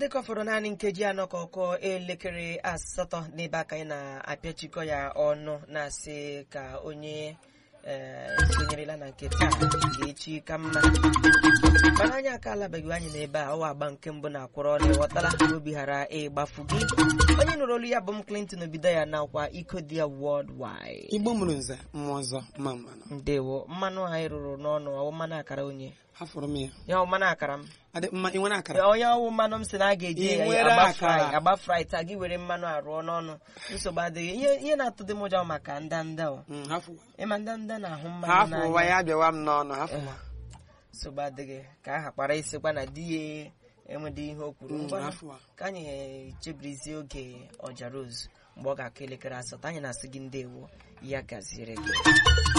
dịka ọ fọrọ naanị nkeji anọ ka ọ kụọ elekere asatọ n'ebe aka anyị na-apịachikọ ya ọnụ na-asị ka onye ee sonyerela na nke taa ga-echi ka mma mana anyị aka alabeghị anyị n'ebe a ọwa agba nke mbụ na-akwụrụ ọnụ ịghọtala ka obi ghara ịgbafu gị onye nụrụ olu ya bụ m Clinton obido ya nakwa iko dị ya worldwide igbo mụrụ nze mmụọ ọzọ mma mmanụ ndewo mmanụ anyị rụrụ n'ọnụ ọwụ mmanụ akara onye hafụrụ m ya ya ọwụ mmanụ akara m adị mma ị nwere akara onye ọwụ mmanụ m si na a ga-eji Ị ya nwere agba akara? fry agba fry taa gị were mmanụ arụọ n'ọnụ nsogbu adịghị ihe ihe na-atụ dị m ụjọ maka ndanda o Mm, hafụwa ịma ndanda na-ahụ mmanụ hafụwa n'anya ya bịawa m n'ọnụ hafụwa nsogbu adịghị ka aha kpara isikwa na di ya enwedị ihe o kwuru Mm, ngwa hafụwa ka anyị chebirizie oge ọja rose mgbe ọ ga-akụ elekere asatọ anyị na-asị gị ndewo ya gaziere gị